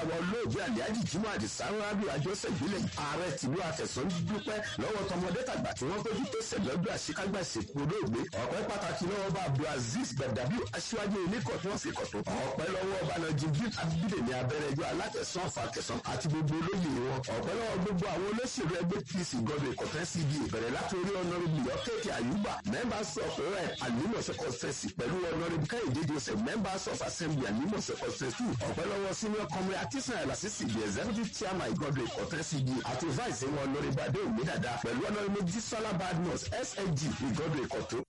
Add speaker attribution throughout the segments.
Speaker 1: wa olóògbé aliaji jimoh adisa rabi àjọṣe ìbílẹ̀ ààrẹ tìlú àtẹ̀sán dúpẹ́ lọ́wọ́ tọmọdé tàgbà tí wọ́n péjú pèsè lọ́dún àṣekágbà ìsìnkú olóògbé ọ̀pẹ́ pàtàkì lọ́wọ́ bá abdulaziz gbẹ̀dàbí aṣíwájú ilé kọ̀tún ọ̀sẹ̀ kọ̀tún ọ̀pẹ́ lọ́wọ́ ọbànàjì bíi abídèmí abẹ́rẹ́jọ́ alátẹ̀sán ọ̀fàkẹsán àti gbogbo olóyè wọn ọ̀pẹ́ lọ́wọ́ gbogbo àwọn olóṣèlú ẹgbẹ́ pc gọ́dọ̀ ìkọ̀tẹ́ cd bẹ̀rẹ̀ látòrí ọ̀nàrẹ́bù yọ̀kẹ́kẹ́ àyùbá members of rep alimọ̀sẹ̀ conference pẹ̀lú ọ̀nàrẹ́bù kẹ́hìndé joseph members of assembly alimọ̀sẹ̀ conference two ọ̀pẹ́ lọ́wọ́ senior comrade atisan alasisi the executive chairman gọ́dọ̀ ìkọ̀tẹ́ cd àti vice wọn ọ̀nàrẹ́bù adé òmìnira pẹ̀lú ọ̀nàrẹ́bù jísọ́lá badmus sag ìgọ́dọ̀ ìkọ̀tún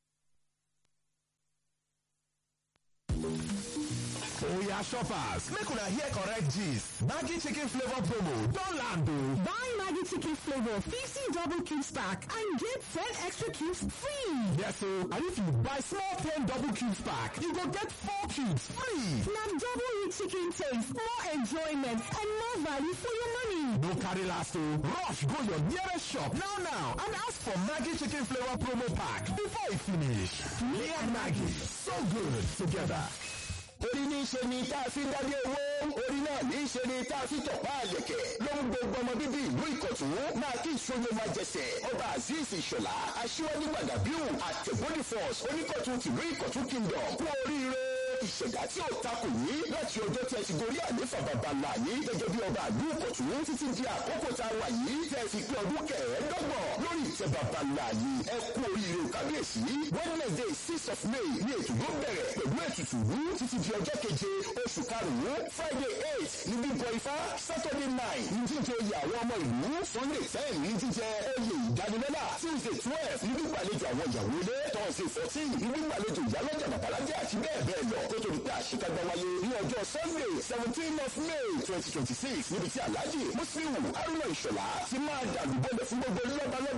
Speaker 2: Oya shoppers, make una hear correct gist. Maggi chicken flavor promo don land o.
Speaker 3: Buy Maggi chicken flavor 50 double cubes pack and get 10 extra cubes free.
Speaker 2: Yes o, and if you buy small 10 double cubes pack, you go get 4 cubes free.
Speaker 3: Na double rich chicken taste, more enjoyment and more value for your money.
Speaker 2: No carry last o, rush go your nearest shop now now and ask for Maggi chicken flavor promo pack before e finish. Me and Maggi, so good together.
Speaker 1: orí ní í ṣe ni tá a fi ń dádé owó orí náà ní í ṣe ni tá a fi tọ̀pá àlẹ̀kẹ̀ ló ń gbogbo ọmọ bíbí ìlú ìkọ̀tún máa kí ìṣòro máa jẹsẹ̀ ọba azeez ìṣọ̀lá aṣíwájú gbàgàbíù àtẹ̀bọ́dì force oníkọ̀tún tìlú ìkọ̀tún kingdom kú oríire ìṣẹ̀dá tí ò takò yín láti ọjọ́ tí ẹ ti gorí àléfà bàbá ńlá yín gẹ́gẹ́ bí ọba àlú ìkọ̀tún títí di àkókò tá a wà yìí tẹ́ ẹ fi pé ọdún kẹẹ̀ẹ́dọ́gbọ̀n lórí ìtẹ́ bàbá ńlá yìí ẹ kú oríire kábíyèsí wednesday six of may ní ètò yóò bẹ̀rẹ̀ pẹ̀lú ètùtù wú títí di ọjọ́ keje oṣù karùn-ún friday eight ní bíbọ ifá saturday nine ní jíjẹ oyè àwọn ọmọ ìlú sunday ten ní jíjẹ oyè ìdánilọ́lá tuesday twelve ní gbígbàlejò àwọn ìyàwó ilé thursday fourteen ní gbígbàlejò ìyálọ́jà babalájẹ́ àti bẹ́ẹ̀ bẹ́ẹ̀ lọ kó tó di pé àṣekágbá wáyé ní ọjọ́ sunday seventeen of may twenty twenty six níbi tí alhaji muslimu haruna ìṣọ̀lá ti máa dàlúbọ̀lẹ̀ fún gbogbo lọ́balọ́ba